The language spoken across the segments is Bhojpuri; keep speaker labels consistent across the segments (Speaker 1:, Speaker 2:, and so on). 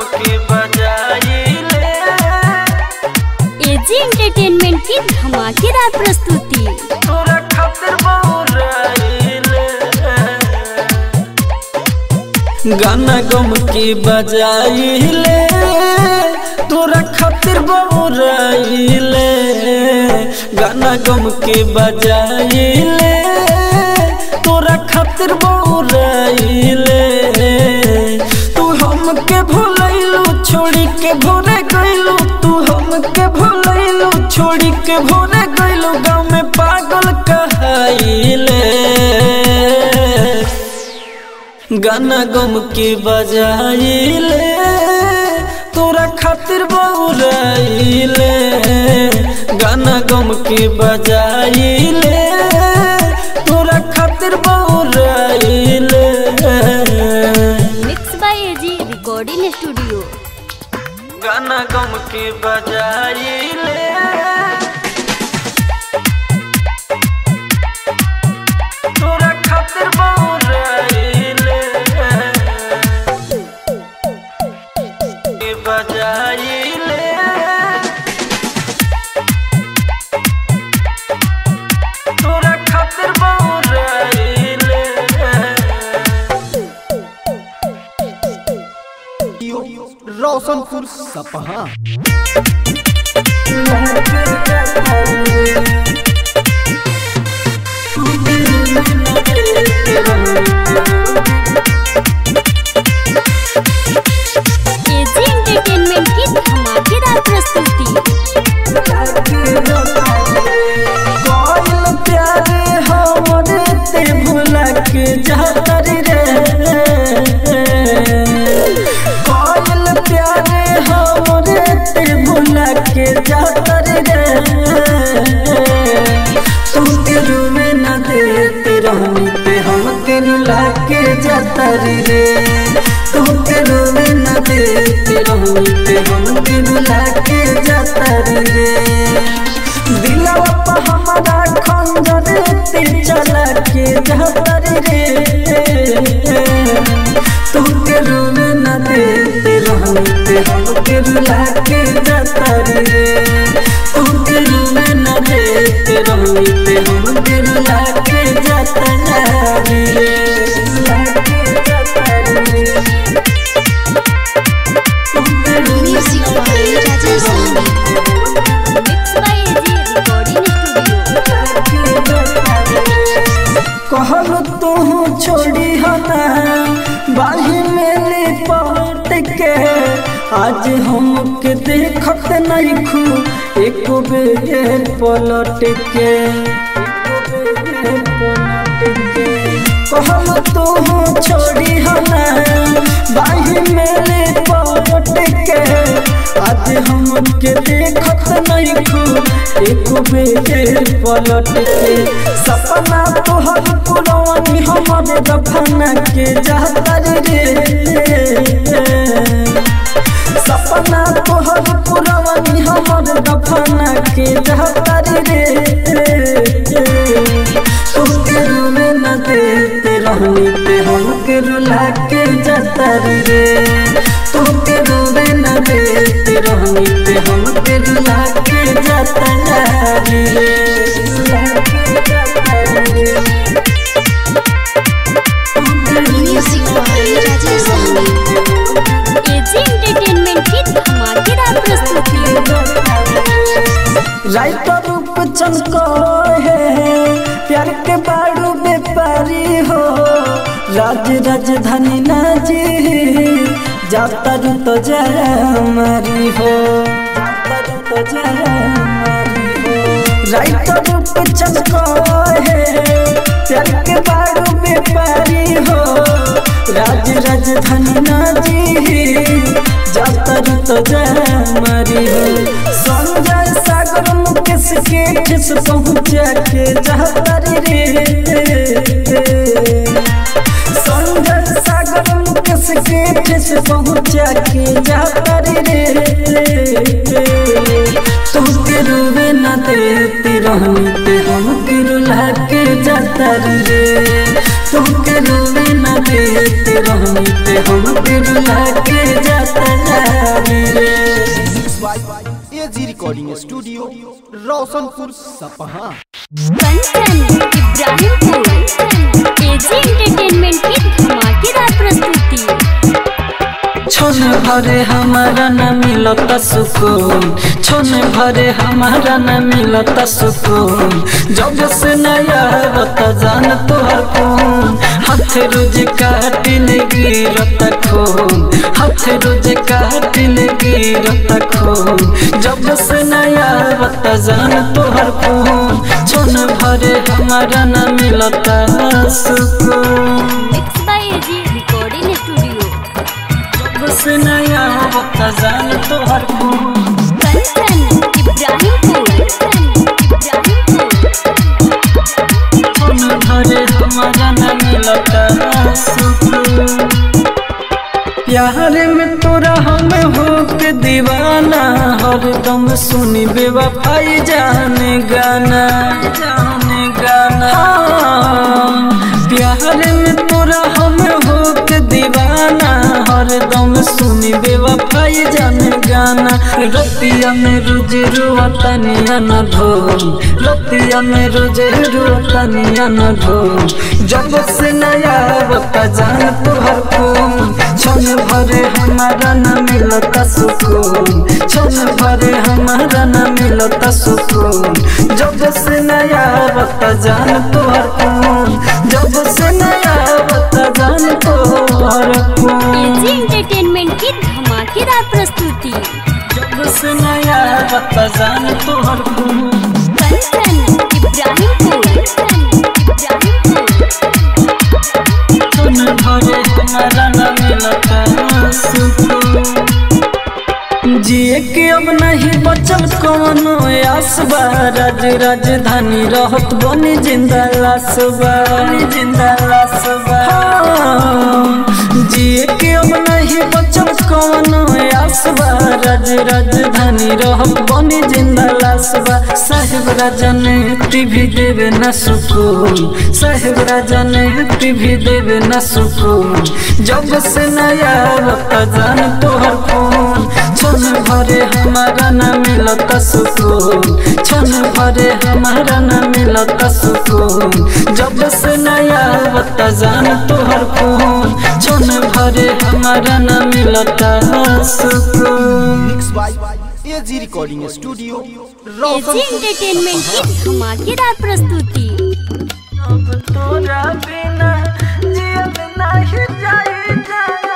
Speaker 1: के बजाइले
Speaker 2: एजी एंटरटेनमेंट की धमाकेदार प्रस्तुति
Speaker 1: तोरा खातिर बहुराइले गाना गम के बजाइले तोरा खातिर बहुराइले गाना गम के बजाइले तोरा खातिर बहुराइले तू हमके भूलैलू छोड़ी के भोरे गइलू तू हमके भूलैलू छोड़ी के भोरे गइलू गाँव में पागल कहाइले गाना गम के बजाइले तोरा खातिर बहुराइले गाना गम के बजाइले तोरा खातिर बहुराइले
Speaker 2: mix by AG recording studio
Speaker 1: गाना गम के बजाइले तोरा खातिर बहुराइले के बजाइले तोरा खातिर बहुराइले
Speaker 3: रोशनपुर सपहा
Speaker 2: एजी एंटरटेनमेंट की धमाकेदार प्रस्तुति
Speaker 1: कोइल प्यारे हमरे ते भुला के जातरी रे कोइल प्यारे हमरे ते भुला के जातरी रे तू तेरू में न देते रहनी ते हम तेरू लाके जातरी रे तू तेरू में न देते रहनी ते हम तेरू लाके जातरी रे दिलवा पर हमारा खंजर ते चला के जहतर रे तू के रूम न देते रहते हम के रुला के जहतर रे तू के रूम न देते रहते हम के रुला के जहतर रे रुला के जहतर रे तू के रूम
Speaker 4: music by Rajesh Sahni
Speaker 2: mix by AG recording studio
Speaker 1: कहल तू छोड़ी हना बाही में लिपट के आज हमके देखत नहीं खू एक बेर पलट के कहल तू छोड़ी हना बाही में लिपट के आज हमके देखत नहीं खू एक बेर पलट के सपना तोहर पुरवानी हमर दफना के जातर रे सपना तोहर पुरवानी हमर दफना के जातर रे तोके रूमे न देते रहनी ते हमके रुला के जातर रे तोके रूमे न देते रहनी ते हमके रुला के जातर रे रुला के जातर रे
Speaker 4: music by Rajesh Sahni
Speaker 2: AG entertainment की धमाकेदार प्रस्तुति
Speaker 1: राइटर रूप चमको है प्यार के बाड़ू व्यापारी हो राज राजधानी नाजी जाता रू तो हमारी हो जाता रू तो हमारी हो राइटर रूप चमको है प्यार के बाड़ू व्यापारी हो राज राजधानी नाजी जाता रू तो हमारी हो संजय सागर मुकेश के ठेस पहुँचा के जातर रे संजय सागर मुकेश के ठेस पहुँचा के जातर रे तू के रूबे न देती रहनी ते हम के रुला के जातर रे तुमके रोवे न देते रहनी ते हमके रुला के जाता रे
Speaker 3: एजी रिकॉर्डिंग स्टूडियो रोशनपुर सपहा
Speaker 2: कंचन इब्राहिमपुर एजी एंटरटेनमेंट की धमाकेदार प्रस्तुति
Speaker 1: छोन भरे हमारा न मिलता सुकून छोन भरे हमारा न मिलता सुकून जब से नया बता जान तोहर खून हाथ रोज काटिल गिरता खून हाथ रोज काटिल गिरता खून जब से नया बता जान तोहर खून छोन भरे हमारा न मिलता सुकून
Speaker 2: mix by AG recording studio
Speaker 1: बस नया वक्त जान तोहर खून
Speaker 2: कंचन इब्राहिमपुर इब्राहिमपुर
Speaker 1: खून भरे हमारा न मिलता सुकून प्यार में तोरा हम हो के दीवाना हरदम सुनी बेवफाई जाने गाना जाने गाना हाँ, प्यार में तोरा हम हो के दीवाना हरदम सुनी बेवफाई जाने गाना रतिया में रोज रुआता निया न ढोल रतिया में रोज रुआता निया न ढोल जब से नया बता जान तोहर खून क्षण भरे हमारा न मिलता सुकून क्षण भरे हमारा न मिलता सुकून जब से नया बता जान तोहर खून जब से नया बता जान तोहर खून
Speaker 2: एजी एंटरटेनमेंट की धमाकेदार प्रस्तुति
Speaker 1: जब से नया बता जान तोहर खून
Speaker 2: कंचन इब्राहिमपुर इब्राहिमपुर
Speaker 1: क्षण भरे हमारा न मिलता सुकून जिए के अब नहीं बचल कौनो आसबा राज राजधानी रहत बनी जिंदा लासबा बनी जिंदा लासबा जिए के अब नहीं बचल कौनो आसबा राज राजधानी रहत बनी जिंदा लासबा साहेब राजा ने टीवी देवे न सुकून साहेब राजा ने टीवी देवे न सुकून जब से नया बता जान तोहर खून क्षण भरे हमारा न मिलता सुकून क्षण भरे हमारा न मिलता सुकून जब से नया बता जान तोहर खून क्षण भरे हमारा न मिलता सुकून
Speaker 3: mix by AG recording studio
Speaker 2: AG
Speaker 3: Roshanpur
Speaker 2: entertainment की धमाकेदार प्रस्तुति
Speaker 1: अब तोरा बिना जियल नहीं जाई जाना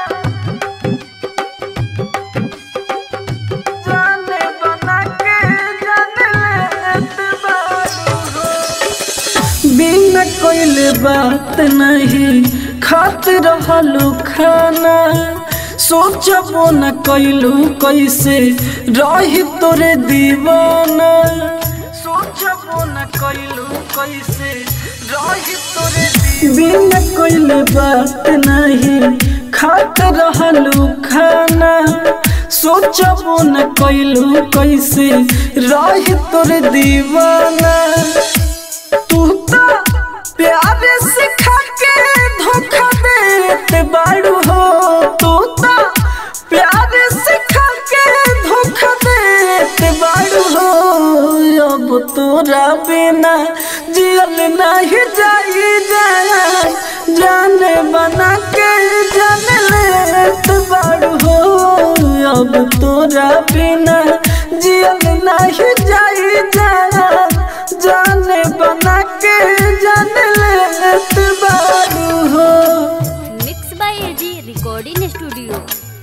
Speaker 1: जाने बना के जाने लेत बारू हो। बिना कोइले बात नहीं खात रहलू खाना सोचबो न कैलू कैसे रही तोरे दीवाना सोचबो न कैलू कैसे रही तोरे बिना कोइले बात नहीं खात रहलू खाना सोचबो न कैलू कैसे रही तोरे दीवाना तू तो प्यार सिखा के धोखा देते बाड़ू हो तू तो प्यार सिखा के धोखा देते बाड़ू हो अब तोरा बिना जियल नहीं जाई जाए जाने बना के जाने लेत बाड़ू हो अब तोरा बिना जियल नहीं जाई जाए जाने बना के जाने लेत बारू हो
Speaker 2: mix by AG recording studio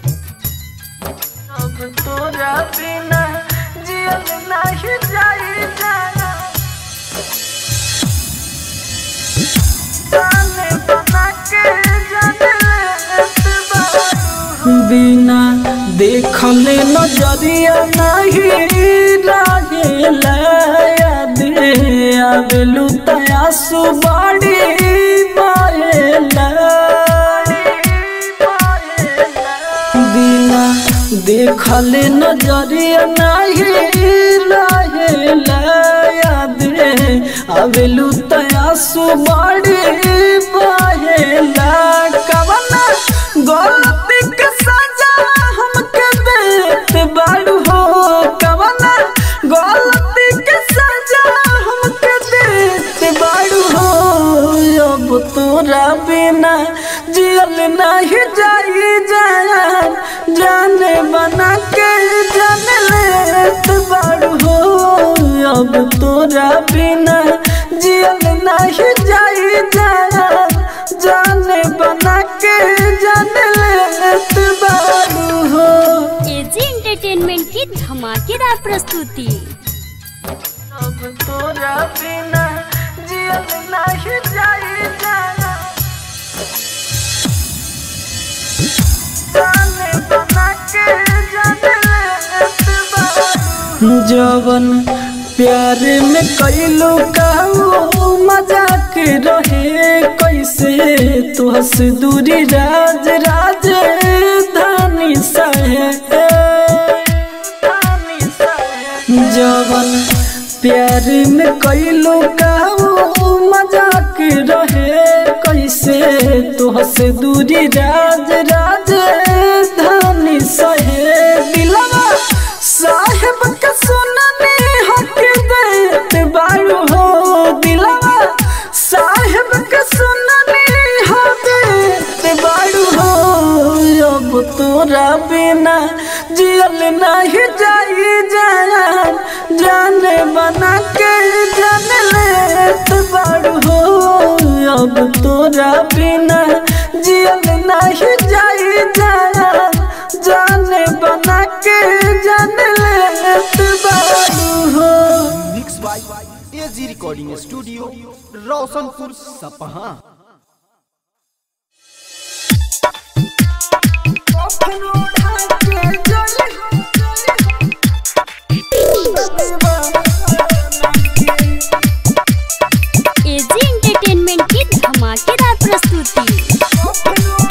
Speaker 1: अब तोरा बिना जियल नहीं जाई जाना जाने बना के जाने लेत बारू बिना देखले नजरिया नहीं रहेला याद आवेलू तया सुबाड़ी पाएला बिना देखले नजरिया नहीं रहेला याद आवेलू तया सुबाड़ी पाएला करेला कवना गलती के सजा हमके देत बाड़ू हो कवना गलती के सजा हमके देत बाड़ू हो अब तोरा बिना जियल नहीं जाई जान जाने बना के जान लेत बाड़ू हो अब तोरा बिना जियल नहीं जाई जान जाने बना के जान लेत बाड़ू हो
Speaker 2: एजी एंटरटेनमेंट की धमाकेदार प्रस्तुति
Speaker 1: अब तोरा बिना जियल नहीं जाई जान जाने बना के जान लेत बाड़ू जवन प्यार में कैलो काऊ मजाक रहे कैसे तुहस दूरी राज राज धानी सहे जवन प्यार में कैलो काऊ मजाक रहे कैसे तुहस दूरी राज राज धानी सहे दिलवा साहेब के सुनने हक देत बारू हो दिलवा साहेब के सुनने हक देत बारू हो अब तोरा बिना जियल नहीं जाई जान जाने बना के जान लेत बारू हो अब तोरा बिना जियल नहीं जाई जान जाने बना के जान लेत बारू हो
Speaker 3: mix by AG recording studio Roshanpur Sapaha
Speaker 2: AG entertainment की धमाकेदार प्रस्तुति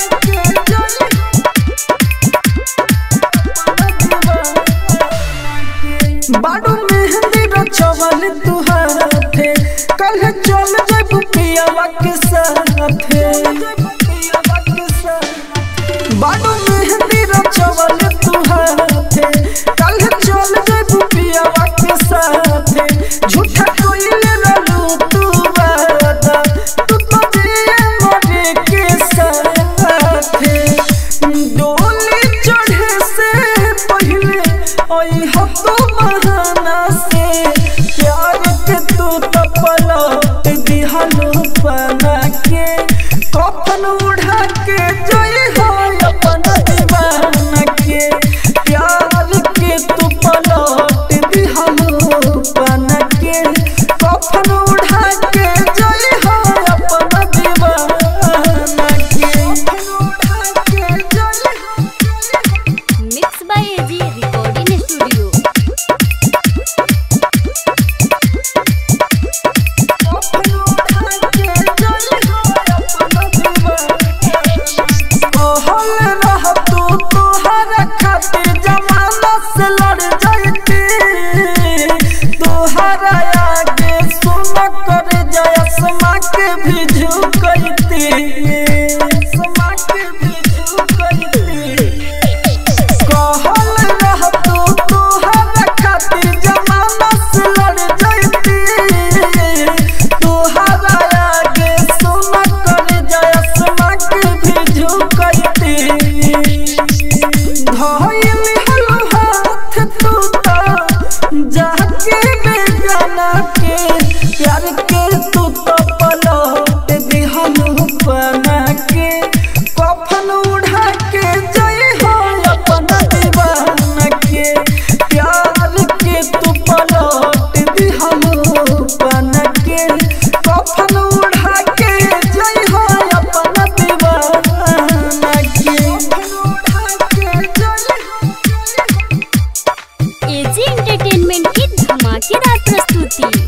Speaker 1: बाडू मेहंदी रचवल तुहारे कल चल जब पियावा के साथे बाडू मेहंदी रचवल तुहारे कल चल जब पियावा के साथे झूठा कोइले रहलू तू वादा तू तो दिए मरे के साथे डोली चढ़े से पहले ओई हो तू बहाना से प्यार के तू तो पलट दिहलो बना के कफन उड़ा के जोई हो अपन दीवाना के प्यार के तू पलट दिहलो बना के कफन उड़ा के जोई हो अपन दीवाना के कफन उड़ा के जोई हो
Speaker 2: mix by AG recording studio
Speaker 1: भी झुकती समा के भी झुकती कहल रह तू तोहर खातिर जमाना से लड़ जैती तोहरा आगे सुन कर जयसमा के भी झुकती धइल हलो हाथ तू तो जाके बेगाना के प्यार के तू तो पलट दिहनु बना के कफन उड़ा के जई हो अपन दीवाना के प्यार के तू पलट दिहनु बना के कफन उड़ा के जई हो अपन दीवाना के कफन उड़ा के जई हो
Speaker 2: एजी एंटरटेनमेंट की धमाकेदार प्रस्तुति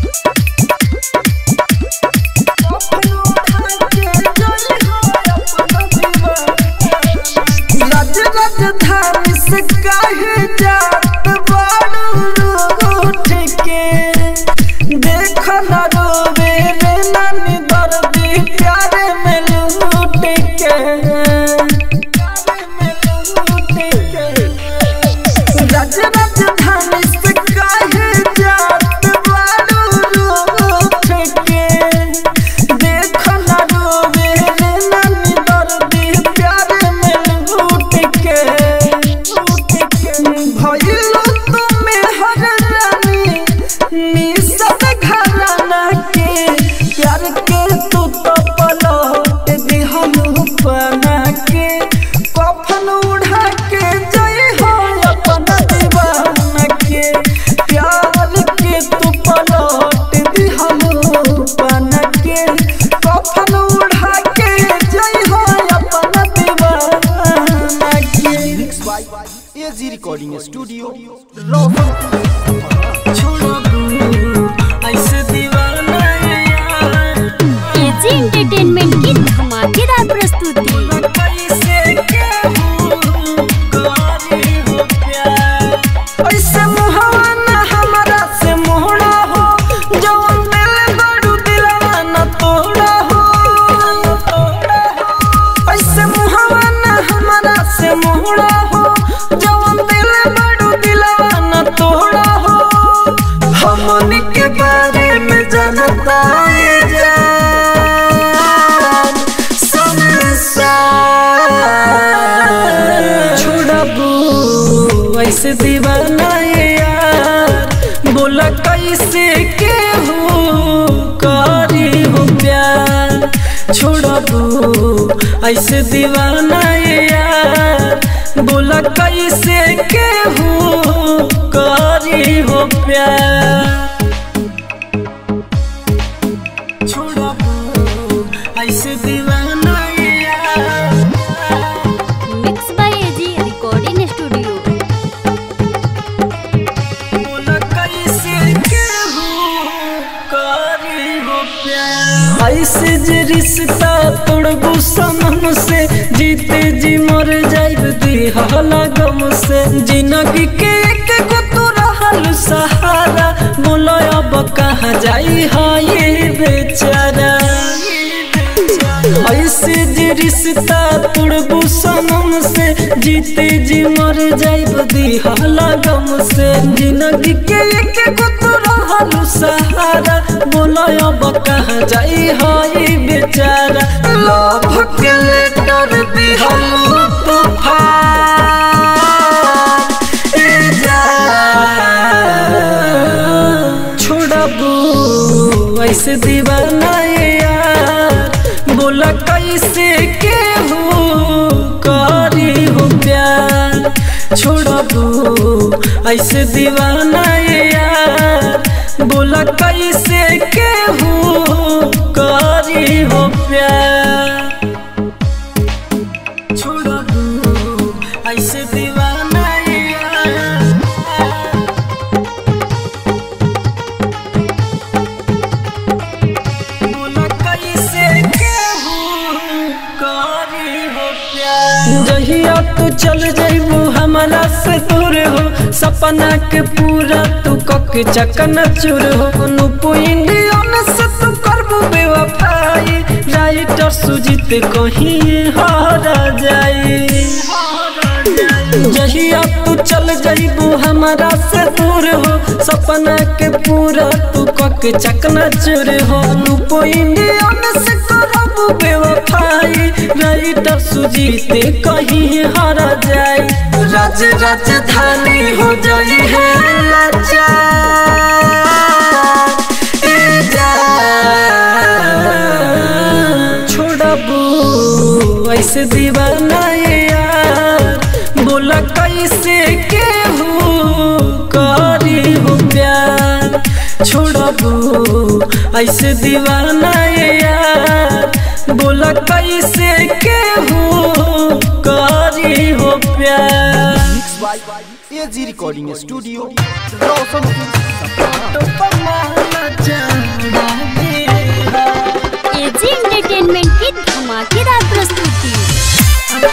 Speaker 1: राज राजधानी से काहे जात बाड़ू रूठ के देख न रोवे रे नानी दर्दी प्यारे में बताए जान संसार छोड़बू ऐसे दीवाना ये यार बोला कैसे के हो करी हो प्यार छोड़बू ऐसे दीवाना ये यार बोला कैसे के हो करी हो प्यार छोड़बू ऐसे दीवाना ये यार
Speaker 2: mix by AG recording studio
Speaker 1: बोला कैसे केहू करी हो प्यार ऐसे जे रिश्ता तोड़बू सनम से जीते जी मर जाइब दिहला गम से जिंदगी के एक गो तो रहल सहारा बोलो अब कहाँ जाई है ये बेचारा ऐसे जे रिश्ता तोड़बू सनम से जीते जी मर जाइब दिहला गम से जिंदगी के एक गो तो रहल सहारा बोलो अब कहाँ जाई है बेचारा लव के लेटर दिहल तूफान ए जान छोड़बू ऐसे दीवाना ये यार बोला कैसे के हो करी हो प्यार छोड़बू ऐसे दीवाना ये यार बोला कैसे के हो करी हो प्यार छोड़बू ऐसे दीवाना ये यार बोला कैसे केहू करी हो प्यार जहिया तू चल जइबू हमारा से दूर हो सपना के पूरा तू कक चकन चूर हो नुपु इंडियन से तू करबू बेवफाई राइटर सुजीत कहीं हारा जाई जहिया तू चल जइबू हमारा से दूर हो सपना के पूरा तू कक चकना चुर हो लूपो इंडियन से करबू बेवफाई राइटर सुजीत कहीं हारा जाई राज राजधानी हो जाई है लाचार ए जान छोड़बू ऐसे दीवाना ये यार बोला कैसे के हो करी हो प्यार छोड़बू ऐसे दीवाना ये यार बोला कैसे के हो करी हो प्यार
Speaker 3: mix by AG recording studio Roshanpur Sapaha
Speaker 2: AG entertainment की धमाकेदार प्रस्तुति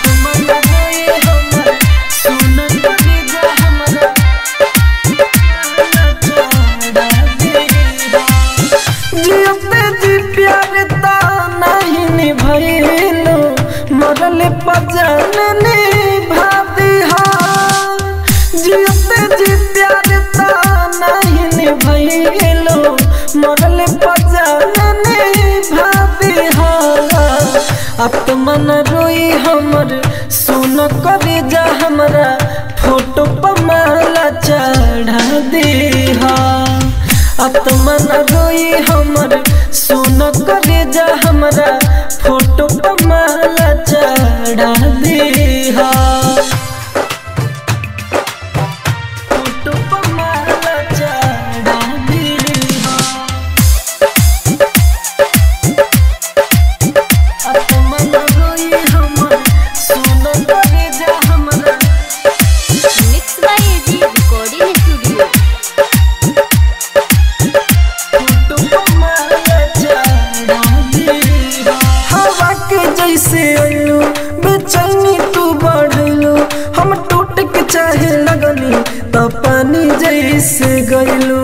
Speaker 1: जियते जी प्यार ता नहीं निभैलो मरल पजन निभाती हाँ जियते जी प्यार ता नहीं निभैलो मरल पजन निभाती हाँ आत्मन रोई हमर सुन करे जा हमरा फोटो पर माला चढ़ा दे हाँ आत्मन रोई हमर सुन करे जा हमरा फोटो पर माला चढ़ा दे फोटो पर माला चढ़ा दे आत्मन रोई हमर सुन करे जा हमरा
Speaker 2: mix by AG recording studio
Speaker 1: हवा के जैसे अइलू बेचैनी तू बढ़लू हम टूट के चाहे लगनी तो पानी जैसे गइलू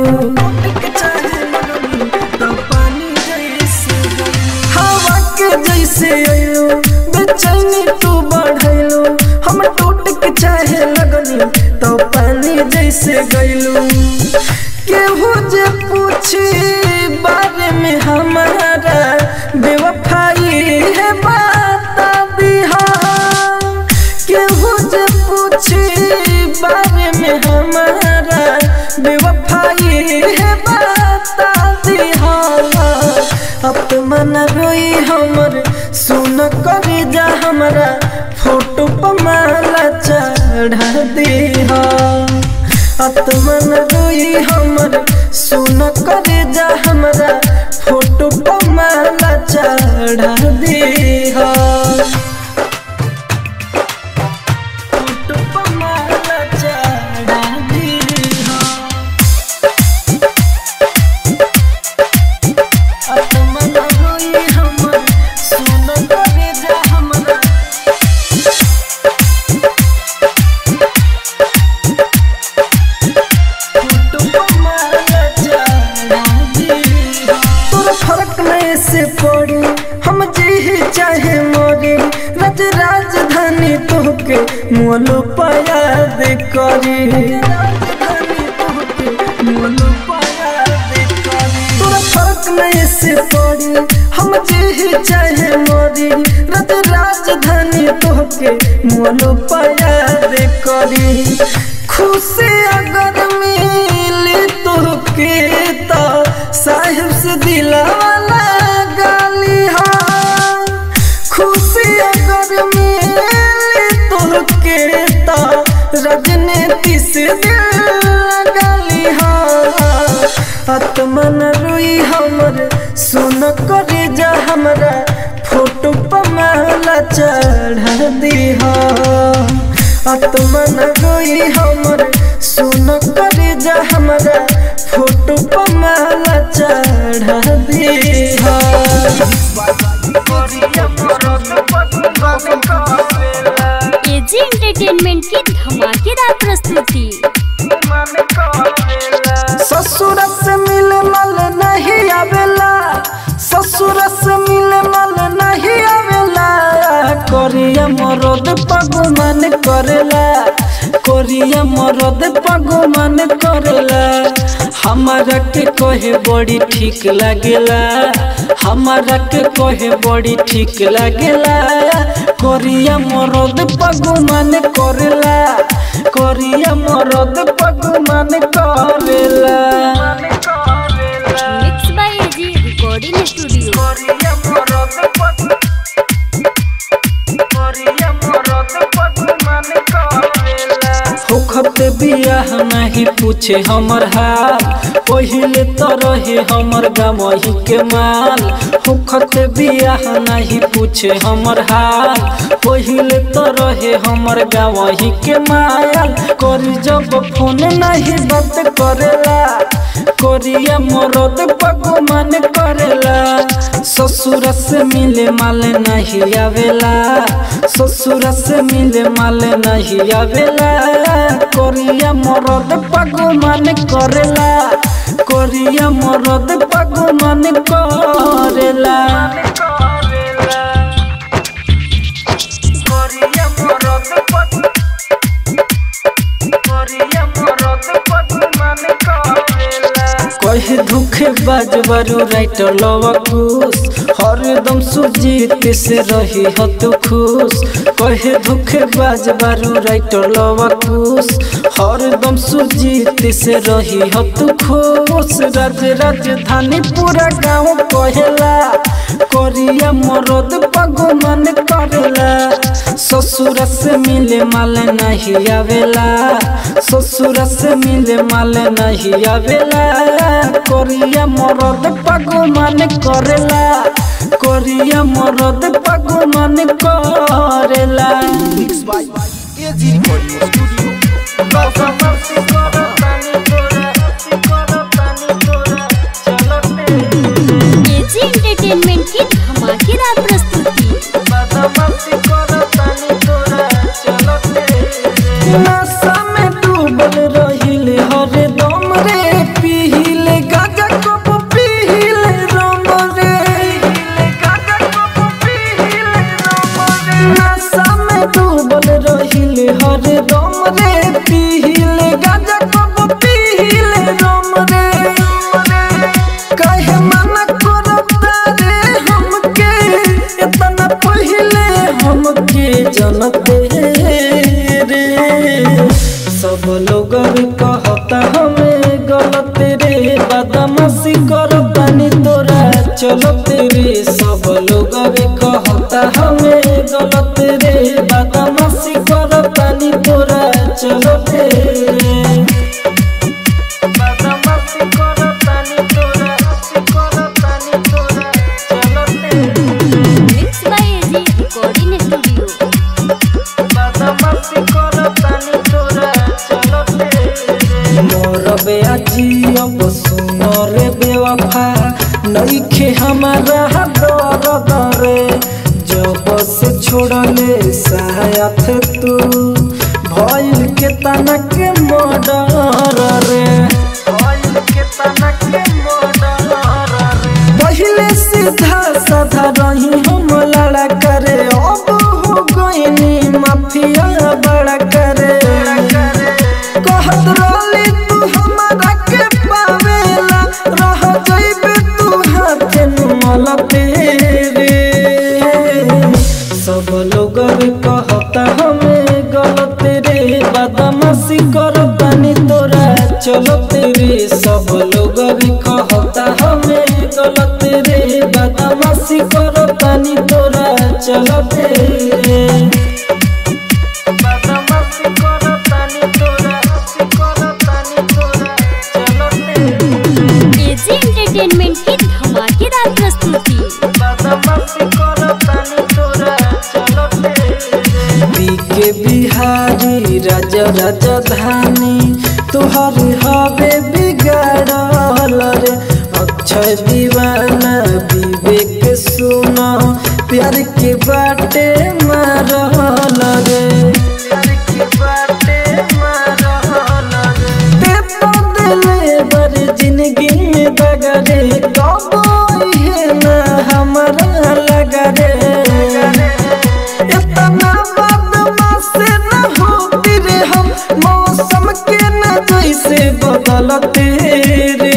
Speaker 1: हवा के जैसे अइलू बेचैनी तू बढ़लू हम टूट के चाहे लगनी तो पानी जैसे गइलू केहू जे पूछी बारे में अपमन रोई हमर सुन कर जा हमरा फोटो पर माला चढ़ा दीहा आत्मन रोई हमर सुन कर जा हमरा फोटो पर माला चढ़ा दीहा फोटो पर माला चढ़ा दीहा आत्मन रोई हमर सुन कर जा हमरा तोरा फर्क नहीं से पड़ी हम जी चाहे मोरी रज राजधानी तोहके मोलो पयाद करी तोरा फर्क नहीं से पड़ी हम जी चाहे मोरी रज राजधानी तोहके मोलो पयाद करी खुशी अगर मिली तोहके तो साहिब से दिलावाला गाली हाँ खुशी अगर मिली तोहके तो राजनीति से दिल गाली हाँ आत्मन रोई हमर सुन कर जा हमरा फोटो पर माला चढ़ा दीहा आत्मन रोई हमर सुन कर जा हमरा फोटो पर माला चढ़ा दीहा
Speaker 2: एजी एंटरटेनमेंट की धमाकेदार प्रस्तुति
Speaker 1: ससुर से मिले मल नहीं आवेला ससुर से मिले मल नहीं आवेला कोरिया मरद पगमन करेला कोरिया मरद पगमन करेला हमारा के कहे बड़ी ठीक लागेला हमारा के कहे बड़ी ठीक लागेला कोरिया मरद पगमन करेला कोरिया मरद पगमन करेला
Speaker 2: mix by AG recording studio
Speaker 1: होखत बियाह नहीं पूछे हमर हाल पहिले तो रहे हमर गमही के माल होखत बियाह नहीं पूछे हमर हाल पहिले तो रहे हमर गमही के माल करी जब फोन नहीं बात करेला कोरिया मरद पगमन करेला ससुर से मिले माल नहीं आवेला ससुर से मिले माल नहीं आवेला कोरिया मरद पगमन करेला कोरिया मरद पगमन करेला कहे दुखे बाज बारू राइटर लवा खुश हरदम सुजीत से रही हो तू खुश कहे दुखे बाज बारू राइटर लवा खुश हरदम सुजीत से रही हो तू खुश राज राजधानी पूरा गाँव कहेला कोरिया मरद पगमन करेला ससुर से मिले माल नहीं आवेला ससुर से मिले माल नहीं आवेला कोरिया मरद पगमन करेला कोरिया मरद पगमन करेला
Speaker 3: mix by AG recording studio
Speaker 2: AG entertainment की धमाकेदार प्रस्तुति
Speaker 1: नशा में डूबल रहिले हरदम रे पीले गागा कप पीले रम रे नशा में डूबल रहिले हरदम रे पीले गागा कप पीले रम रे कहे मन करता रे हम चलत रे सब लोग रे कहता हमें गलत रे बदमाशी करतानी तोरा चलत रे बदमाशी करतानी तोरा करतानी तोरा चलत रे
Speaker 2: mix by AG recording studio
Speaker 1: बदमाशी करतानी तोरा चलत रे मोर बेआजी अब सुन रे बेवफा नइखे हमारा दर रे जब से छोड़ले साथ तू भइल के तना के मर्डर रे भइल के तना के मर्डर रे पहिले सीधा साधा रही हम लड़ा करे अब हो गईनी माफिया बड़ा करे कहत रहली तू हमारा के पावेला रह जइबे तू हाथे नुमल तेरे सब लोग कहता हमें गलत रे बदमाशी करतानी तोरा चलत रे सब लोग कहता हमें गलत रे बदमाशी करतानी तोरा चलत रे बदमाशी करतानी तोरा करतानी तोरा चलत रे
Speaker 2: एजी एंटरटेनमेंट की धमाकेदार प्रस्तुति
Speaker 1: बदमाशी करतानी तोरा चलत रे बीके बिहारी राजा राजधानी तोहर हवे बिगाड़ल रे अक्षय दीवाना विवेक सुन प्यार के बाटे मारल रे प्यार के बाटे मारल रे ते बदले बर जिंदगी में बगरे कब है ना हमारा लगा रे इतना बदमाश न होती रे हम मौसम के न जैसे बदलते रे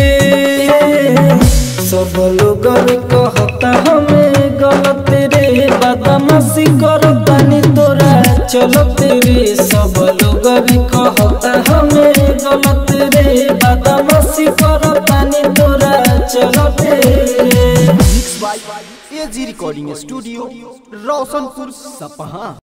Speaker 1: सब लोग कहता हमें गलत रे बदमाशी करतानी तोरा चलत रे सब लोग कहता हमें गलत रे बदमाशी करतानी तोरा चलत रे
Speaker 3: mix by AG recording studio Roshanpur सपहा